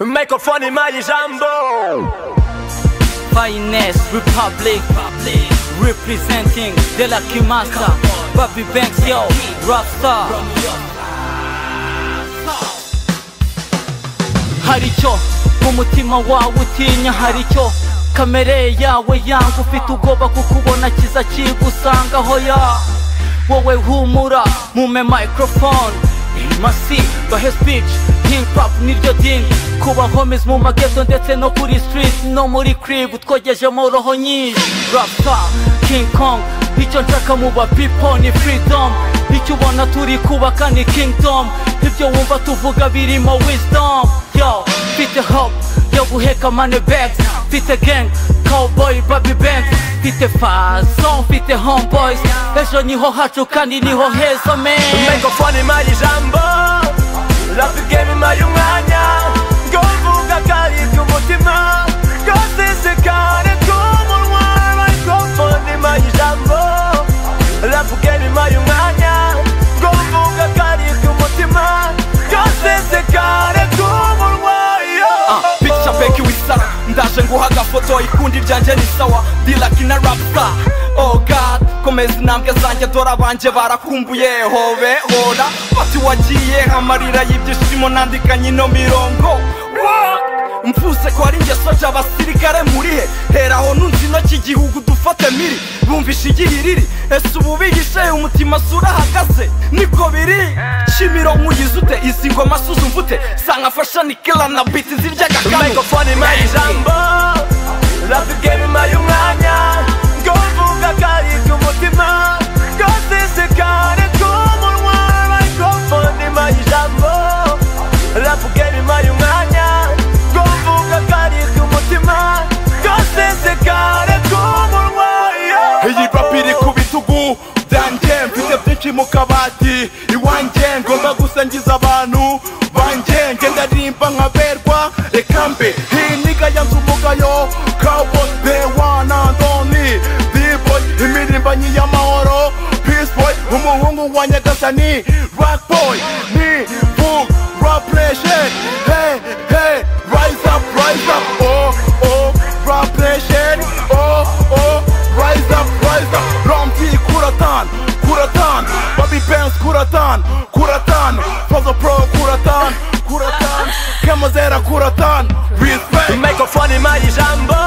Mikrofony ma i Jambo Finest Republic Representing De La Kimasa Bobby Banks yo Rockstar Hari icyo umutima wawe utinya hari icyo kamere yawe yanga ufite ubwoba kukubona kiza kigusangaho ya wowe humura mume microphone masi bahe speech hip hop niryo dini kuba homies mu mageto ndetse no kuri street no muri crib twogejemo roho nyinshi rasta king kong icyo nshaka mu ba people ni freedom icyo ubona turi kubaka ni kingdom ibyo wumva tuvuga birimo wisdom yo mfite hope yo guheka money bags mfite gang cowboy baby banks mfite faso mfite homeboys ejo niho hacu kandi niho heza man Mikrofony ma i Jambo Rap game ma i umwanya Ngo mvuga kari kumutima Gasesekare k'umunwa Mikrofony ma i Jambo Rap game ma i umwanya Ngo mvuga kari kumutima Gasesekare k'umunwa Ah, picture peki wisa ndaje nguha agafoto ikundi ryanjye ni sawa dilaki na rapsa oh god komeza intambwe zanjye dore abanje barakumbuye hobe hora bati wagiye amarira y'ibyishimo nandikanye ino mirongo Wow! mvuze ko hari ingeso nshya abasirikare muri he heraho nunze intoki igihugu dufate miri bumvishe igihiriri ese ubu bihishe umutima si urahagaze niko biri shimiro nkuyize ute izi ngoma suzu mvute sangafasha nikela na biti zirya gakanu Mikrofony ma i Jambo Rap game ma i umwanya Ngo mvuga kari kumutima Gasesekare k'umunwa Mikrofony ma i Jambo Rap game ma i umwanya Ngo mvuga kari kumutima Gasesekare k'umunwa iyi papiri ku bitugu byanjye mfite byinshi mu kabati iwanjye ngomba gusangiza abantu banjye ngenda rimba nkaberwa reka mbe hiniga ya nzu umugayo cowboy the one and only b-boy imirimbanyi y'amahoro peace boy umuhungu wa nyagasani rock boy ni book rap nation hey hey rise up rise up oh oh rap nation oh oh rise up rise up rom t kuratan kuratan bobby banks kuratan kuratan fazo pro kuratan kuratan kamazera kuratan respect Mikrofony ma i Jambo